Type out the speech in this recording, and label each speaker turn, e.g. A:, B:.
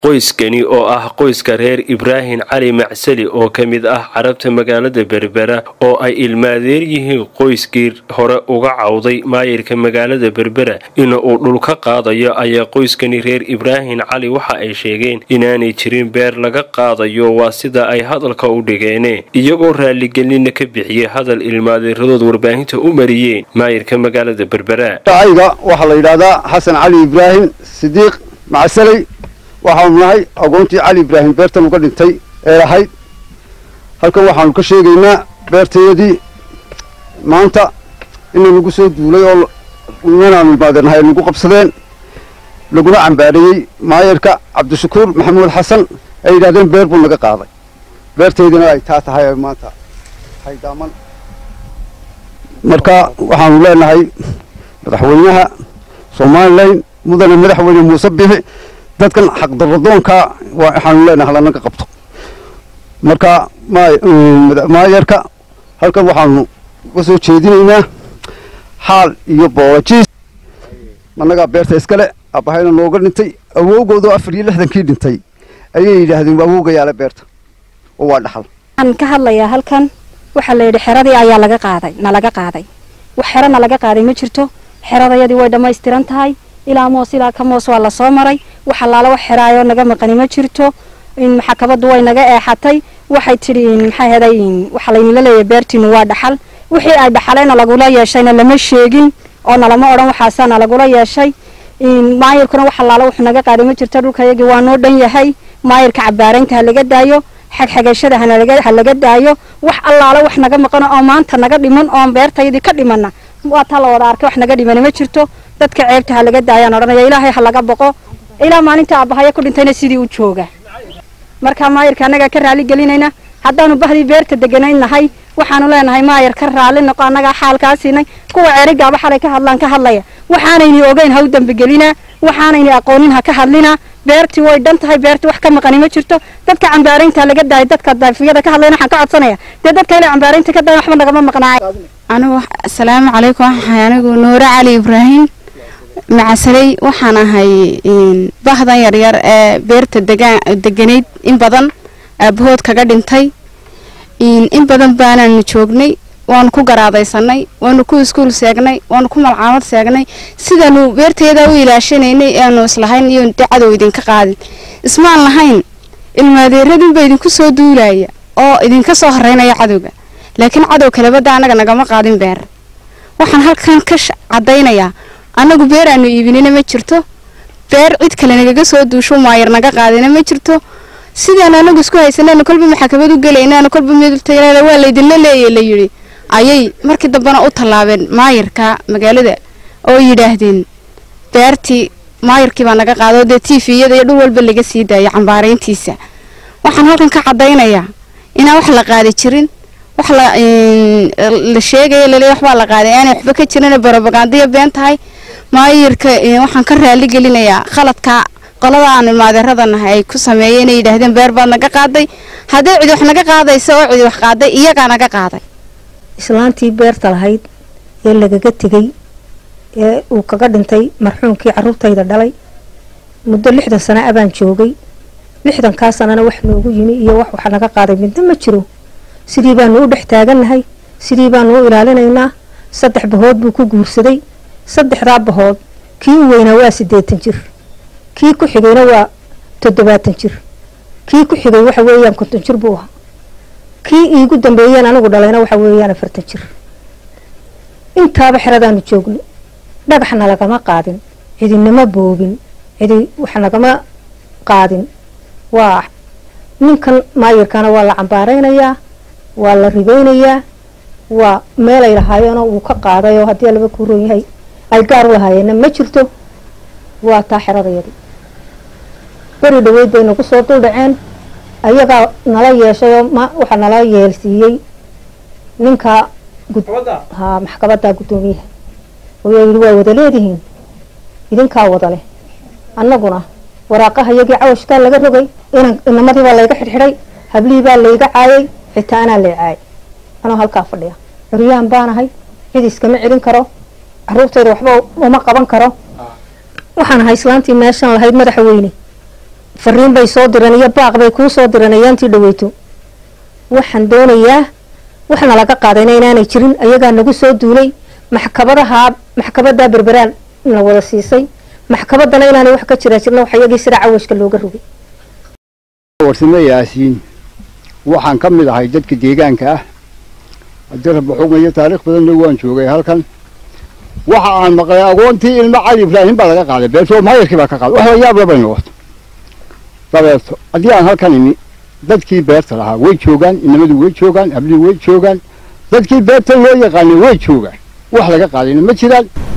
A: qoyskani oo ah qoyska reer ibraahim cali macsali oo ka mid ah carabta magaalada berbera oo ay ilmaadeer yihiin qoyskii hore uga cawday maayirka magaalada berbera in uu dhul ka qaadayo ayaa qoyskani reer ibraahim cali waxa ay sheegeen inaanay jirin beer laga qaadayo waa sida ay hadalka u dhigeene iyagoo raaligelina ka bixiyey hadal ilmaadeeradood warbaahinta u mariyeen maayirka magaalada berbera
B: ayga waxaa la yidhaahdaa xasan cali ibraahim sidiiq macsaley waxaanu nahay agoontii cali ibraahim beertan uga dhintay ee lahayd halkan waxaanu ka sheegaynaa beertayadii maanta ina nagu soo duulay oo nimanaanu imaadeernahay ay nagu qabsadeen laguna cambaareeyey maayarka cabdishakuur maxamuud xasan ay yidhahdeen beer buu naga qaaday beertaydina ay taa tahay maanta haydaaman marka waxaanu leenahay madaxweynaha somalilan mudane madaxweyne muuse bixi dadkan xaqdaradoonka waxaanu leenahay halanaga qabto marka maayarka halkan waxaanu ka soo jeedinaynaa xaal iyo boojiis annagaa beerta iskale aabahayna nooga dhintay awowgoodoo afar iyo lixdankii dhintay ayay yidhaahdeen awowgayaale beerta oo waa dhaxal
C: waxaan ka hadlayaa halkan waxaa la yidhi xeradii ayaa laga qaaday nalaga qaaday wax xero nalaga qaaday ma jirto xeradayadii way dhammaystiran tahay ilaa moos ilaa ka moos waa lasoo maray wax allaala wax xeraayoo naga maqani ma jirto maxakabaddu way naga eexatay waxay tidhi maxay heday waxaa laynila leeyahay beertiinu waa dhaxal wixii ay dhaxaleena lagula yeeshayna lama sheegin oo nalama odhan waxaasaana lagula yeeshay maayirkuna wax allaala wuxuu naga qaaday ma jirto dhulkayagii waa noo dhan yahay maayirka cabaaraynta ha laga daayo xagxagashada ha laga daayo wax allaala wax naga maqano oo maanta naga dhiman oon beertayadii ka dhimana waa taa la wada arkay wax naga dhimani ma jirto dadka ceebta ha laga daayaan odhanaya ilaahay ha laga boqo ilaa maalinta aabahaya ku dhintayna sidii u jooga marka maayirka annagaa ka raali gelinayna haddaanu bahdii beerta deganayn nahay waxaanu leenahay maayir ka raali noqo annagaa xaalkaa siinay kuwa ceerigaaba xalay ka hadlaan ka hadlaya waxaanayni ogeyn ha u dambigelinaa waxaanayni aqoonin ha ka hadlinaa beertii way dhan tahay beertii wax ka maqani ma jirto dadka cambaaraynta laga daayay dadka daafiyada ka hadlayna waxaan ka codsanaya dee dadka ilaa cambaaraynta ka dayan waxba nagama maqnaay
D: anigu asalaamu calaykum waxaan anigu nuure cali ibraahim macasaley waxaan ahay bahdan yaryar ee beerta degaan deganayd in badan aabahood kaga dhintay in badan baanaanu joognay waanu ku garaadaysanay waanu ku iskuul seegnay waanu ku malcaamad seegnay sidaanu beerteeda u ilaashanaynay aanu islahayn iyo cadow idinka qaadin ismaan lahayn ilmaadeeradinba idinku soo duulaya oo idinka soo horeynaya cadowga laakiin cadow kalebada annaga nagama qaadin beer waxaan halkan ka cadaynayaa annagu beer aanu iibinina ma jirto beer cid kale nagaga soo duusho maayar naga qaadina ma jirto sidaan anagu isku haysanaynu kolba maxakamad u gelaynaanu kolba midultaynaada waa laydinla leeya la yidhi ayay markii dambena u tallaabeen maayarka magaalada oo yidhaahdeen beertii maayarkii baa naga qaado dee tifiyada iyo dhul walba laga sii daaya cambaarayntiisa waxaan halkan ka caddaynayaa inaan wax la qaadi jirin wax la sheegaya lale waxbaa la qaaday aanay waxba ka jirin barobagandaya been tahay maayirka waxaan ka raali gelinayaa khaladka qolada aan ilmaadeeradanahay ay ku sameeyeen inay yidhaahdeen beer baad naga qaaday hadday cidi wax naga qaadaysa oo cidi wax qaaday iyagaa naga qaaday
C: islaantii beerta lahayd ee lagaga tegay ee uu kaga dhintay marxuumkii carruurtayda dhalay muddo lixdan sana abaan joogay lixdankaa sanana wax noogu yimi iyo wax wax naga qaaday midna ma jiro sidii baanu u dhex taagannahay sidii baanu u ilaalinaynaa saddex bahood buu ku guursaday saddexdaa bahood kii u weynaa waa siddeetan jir kii ku xigayna waa toddobaatan jir kii ku xigay waxa weeyaan konton jir buu ahaa kii iigu dambeeyeen anigu dhalayna waxa weeyaan afartan jir intaaba xeradaanu joogno dhagaxna lagama qaadin cidinama boobin cidi wax nagama qaadin waa ninkan maayirkana waa la cambaaraynayaa waa la ribeynayaa waa meelay lahaayeenoo uu ka qaaday oo haddii laba ku ron yahay ay gaar u lahaayeenna ma jirto waa taa xeradayadii beri dhaweyd bay nagu soo duldhaceen ayagaa nala yeeshay oo waxaa nala yeelsiiyey ninka ha maxkabadda guddoomiyaha ooyaa yidhi waa wada leedihiin idinkaa wada leh annaguna waraaqaha iyagii cawashkaa laga rogay inan inamadii baa layga xidhxidhay hablihii baa layga caayay xitaa anaa lay caayay anoo halkaa fadhiya curyaan baanahay cid iskama celin karo carruurtayda waxba uma qaban karo waxaan ahay islaantii meeshan lahayd madaxa weyne fariin bay soo direen iyo baaq bay kuu soo direen ayaantii dhaweyto waxaan doonayaa waxna laga qaadayna inaanay jirin ayagaa nagu soo duulay maxkamadaha maxkamadaa berberaan na wada siisay maxkamadana inaanay wax ka jiraa jirna wax iyagii sida cawashka looga rogay
B: warsame yaasiin waxaan ka mid ahay dadka deegaanka ah haddii rabbi xugmayo taariikh badanna waan joogay halkan waxa aan maqlay agoontii ilmo cali ibraahim baa laga qaaday beerto maayarkii baa ka qaaday wax la yaab la bay noqoto dabeeto haddii aan halkan imi dadkii beerta lahaa way joogaan inamadu way joogaan hablihii way joogaan dadkii beerta loo yaqaanay way joogaan wax laga qaadayna ma jiraan